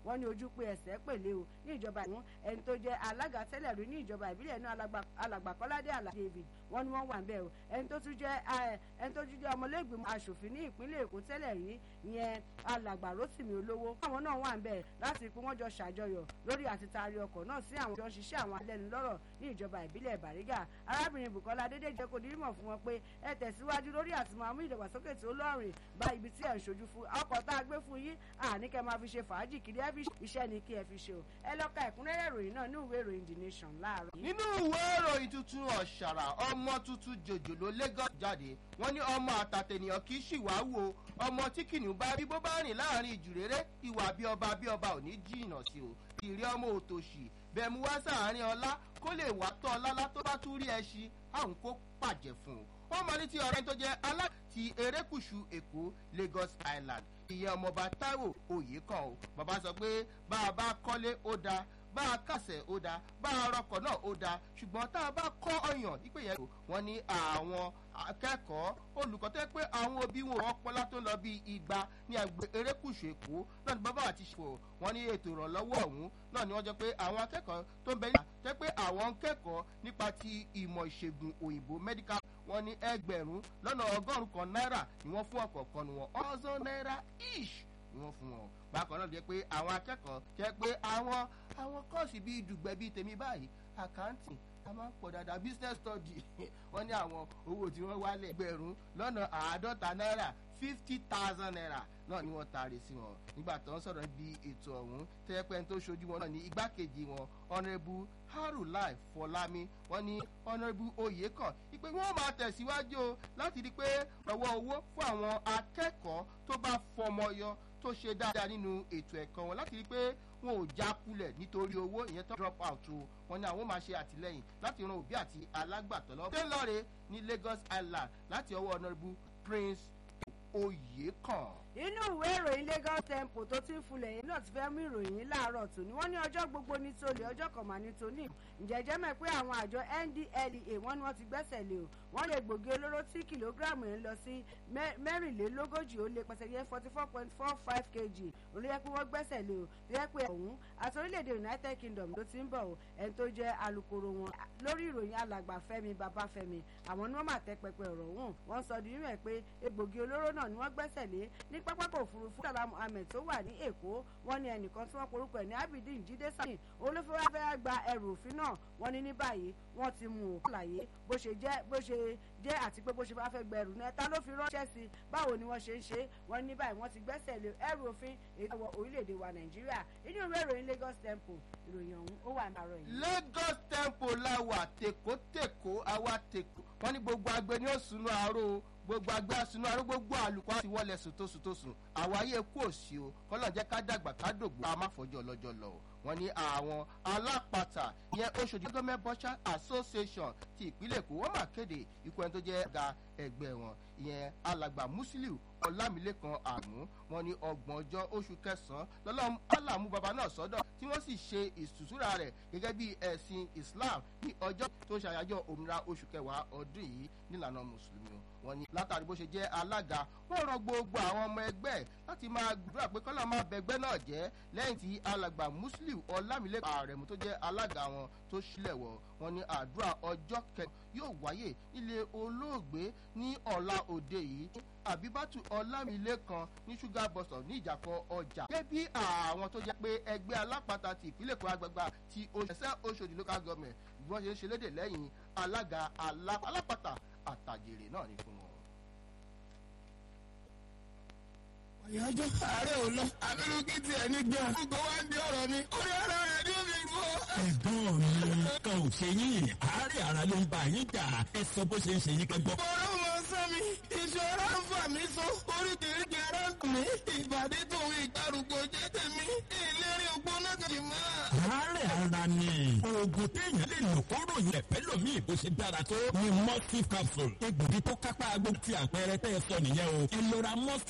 wọ́n ní ojú pé ẹsẹ̀ pèlè o ní ìjọba ìwọ̀n ẹni tó jẹ́ alága tẹ́lẹ̀ rí ní ìjọba ìbílẹ̀ náà alàgbà kọ́ládé àlà david wọ́n ní wọ́n wà ń bẹ̀ o ẹni tó tún jẹ́ ẹni tó tún jẹ́ ọmọlẹ́gbẹ̀mọ aṣòfin ní ìpínlẹ̀ èkó tẹ́lẹ̀ rí ìyẹn alàgbà rotimi olówó àwọn náà wà ń bẹ̀ láti pé wọ́n jọ ṣàjọyọ̀ lórí àti taari ọkọ̀ náà sí àwọn jọ ṣiṣẹ́ àwọn alẹ́nulọ́rọ̀ ní ìjọba ìbílẹ̀ bàrígà arábìnrin bukola adédèjẹ kò dírímọ̀ fún wọn pé ẹ tẹ̀síwájú lórí àti máa mú ìdàgbàsókè tí ó lọ́rìn bá ibi tí ẹ̀ ń ṣojú fún ọkọ̀ tá a gbé fún yín àní kẹ́ máa fi ṣe fàájì kiri ẹ fi iṣẹ́ ni kí ẹ fi ṣe o ẹ lọ́ka ẹ̀kúnrẹ́rẹ́ ìròyìn náà ní ìwé ìròyìn the nation láàárọ̀. nínú ìwé ìròyìn tuntun ọ̀ṣàrà ọmọ tuntun jòjòló lagos jáde wọ́n ní ọmọ àtàtẹ̀nìyàn kì í ṣìwáwò ọmọ tí kìnìún bá bí bó bá rìn láàrin ìjùréré ìwà bí ọba bí ọba ò ní jìnnà sí o ìrí ọmọ òtòṣì bẹ̀mú wá sáàárín ọlá kó lè wá tọ́ ọlá tó bá tún rí ẹṣin àwọn kó pàjẹ́ fún un ó mọ ní ti ọ̀rẹ́ tó jẹ́ aláti erékùṣù èkó lagos island ìyẹn ọmọọba taiwo oyè kan o bàbá sọ pé bá a bá kọ́lé ó dáa bá a kàsẹ̀ ó dáa bá a rọkọ̀ náà ó dáa ṣùgbọ́n tá a bá kọ́ ọyàn ìpè yẹn wọ́n ní àwọn akẹ́kọ̀ọ́ olùkọ́ tó yẹ pé àwọn òbí wọn ọpọlá tó lọ bí igba ní àgbẹ̀ erékùṣù èkó náà ní bàbá àti ṣòwò wọn ní ètò ìrànlọ́wọ́ ọ̀hún náà ni wọ́n jẹ́ pé àwọn akẹ́kọ̀ọ́ tó ń bẹ nígbà tó yẹ pé àwọn ń kẹ́kọ̀ọ́ nípa ti ìmọ̀ ìṣègùn òyìnbó medical wọn ní ẹgbẹ̀rún lọ́nà ọgọ́rùn-ún kan náírà ni wọ́n fún ọ̀kọ̀ọ̀kan ni wọn ọ̀sán náírà ish ni wọ́n fún wọn bákan náà jẹ́ pé àwọn akẹ́kọ̀ọ́ jẹ́ pé àwọn àwọn kọ́ọ̀sì bíi dùgbẹ́ bíi tèmi báyìí àkáǹtì a máa ń pọ̀ dáadáa business study wọ́n ní àwọn owó tí wọ́n wálẹ̀ ẹgbẹ̀rún lọ́nà àádọ́ta náírà fifty thousand naira náà ni wọ́n taari sí wọn nígbà tó ń sọ̀rọ̀ bí ètò ọ̀hún tẹ́pẹ́ tó ṣojú wọn náà ní igbákejì wọn honourable harulai fọlámi wọn ní honourable oyekan ìpè wọn máa tẹ̀síwájú o láti rí i pé ọwọ́ owó fún àwọn akẹ́kọ̀ọ́ tó bá fọmọ yọ tó ṣe dáadáa nínú ètò ẹ̀kọ́ wọn láti rí i pé wọn ò já kulẹ̀ nítorí owó ìyẹn tó drop out o wọn ní àwọn máa ṣe àtìlẹyìn láti ran òbí àti alágbàtọ́ lọ́wọ́. tẹ́lọ̀rẹ́ ní lagos island láti ọwọ́ honourable prince oyekan inú ìwé ìròyìn lagos tempo tó ti ń fulẹ̀ yìí náà ti fẹ́ mú ìròyìn láàárọ̀ tòní wọ́n ní ọjọ́ gbogbo ní tolè ọjọ́ kan mà ní tóní ǹjẹ́jẹ́ mẹ́ pé àwọn àjọ ndlea wọ́n ní wọ́n ti gbẹ́sẹ̀ lé o wọ́n lè gbòógì olóró tí kìlógíráàmù ń lọ sí mẹ́rìnlélógójì ó lé pẹ̀sẹ̀yẹ forty four point four five kg olóyè pé wọ́n gbẹ́sẹ̀ lé o tó yẹ pé ọ̀hún àti orílẹ̀-èdè united kingdom ló ti ń bọ̀ o ẹni tó jẹ́ alukoro wọn lórí ìròyìn alàgbà fẹ́mi babafẹ́mi àwọn ni wọ́n mà tẹ́ pẹpẹ ọ̀rọ̀ ọ̀hún wọ́n sọ di mímọ̀ pé egbògi olóró náà ni wọ́n gbẹ́sẹ̀ lé ní pápákọ̀ òfurufú sàlámù ahmed tó wà ní èkó wọn ní ẹnìkan tí wọn porúkọ ẹ ní abidin jíde sani olófẹ́wáfẹ́ gba ẹrù òfin náà wọn ní ní báyìí wọn ti mú òkú àlàyé bó ṣe jẹ́ bó ṣe jẹ́ àti pé bó ṣe bá fẹ́ gba ẹrù náà ta ló fi ránṣẹ́ sí i báwo ni wọ́n ṣe ń ṣe wọn ní báyìí wọ́n ti gbẹ́sẹ̀ lé ẹrù òfin èyí orílẹ̀-èdè wa nàìjíríà inú ìwé ìròyìn lagos tempo ìròyìn ọ̀hún ó wà nàárọ̀ yìí. lagos tempo la wà tèkótèkó àwa tèkó wọn ní gbogbo agbe ni ó sunú àárò gbogbo agbá sunú arú gbogbo àlùkò àti wọlé sòtòsòtòsùn àwáyé kú òsì o kọlọ̀ jẹ́ ká dàgbà ká dògbò ká má fọjọ́ lọ́jọ́ lọ o wọ́n ní àwọn alápàtà ìyẹn oṣòdì government butcher association ti ìpínlẹ̀ èkó wọ́n máa kéde ikú ẹni tó jẹ́ ọ̀gá ẹgbẹ́ wọn ìyẹn alàgbà musiliu ọlámilẹ́kan àmú wọn ní ọgbọ̀n ọjọ́ oṣù kẹsàn-án lọ́lọ́mú alamu baba náà sọ́dọ̀ tí wọ́n sì ṣe ìsùsúra rẹ̀ gẹ́gẹ́ bí ẹ̀sìn islam ní ọjọ́ tó ṣàyájọ́ òmìnira oṣù kẹwàá ọdún yìí nílànà mùsùlùmí wọn ní látàrí bó ṣe jẹ́ alága wọ́n rọ gbogbo àwọn ọmọ ẹgbẹ́ láti máa gbàdúrà pé kọ́lá máa bẹgbẹ́ náà jẹ́ lẹ́yìn tí alàgbà muslim ọlámilẹ́kan àrẹ̀mú tó jẹ́ alága wọn tó ṣílẹ̀ wọ̀ wọn ní àdúrà ọjọ́ kẹrin yóò wáyé nílé olóògbé ní ọ̀la òde yìí àbíbátù ọlámilẹ́kan ní ṣúgà bọ̀sọ̀ ní ìjàkọ̀ ọjà. gẹ́gẹ́ bí àwọn tó jẹ́ pé ẹgbẹ́ alápàtà ti ìpínlẹ̀ kó agbègbè ti òṣìṣẹ́ oṣòdì local government bí wọ́n ṣe ń ṣe léde lẹ́yìn alága alápàtà àtàjèrè náà ní fún wọn. àyájọ́ ààrẹ ò lọ abirú kí tiẹ̀ ní gan. gbogbo wa ń di ọ̀rọ̀ mi orí ara rẹ̀ ní omi ìlú. ẹ̀gbọ́n mi kan ò ṣe yín àárẹ̀ ara ló ń bá yín jà ẹ sọ bó ṣe ń ṣe yín kẹgbọ́. ọ̀rọ̀ mọ sọ mi ìṣòro ń fà mí so oríkèéríkèé ara ń tù mí ìbàdí tòun ìgbàrúgbó jẹ́ tèmi ìlérí ògbóná kejì mọ́. àárẹ̀ ara ni oògùn téèyàn lè lò kó ròyìn ẹ̀fẹ́ lómi ìbò ṣe dára tó ni mustif capsule egbògi tó kápá gbogbo ti àpẹẹrẹ tẹ́ ẹ sọ nìyẹn o ẹ lọ ra mustif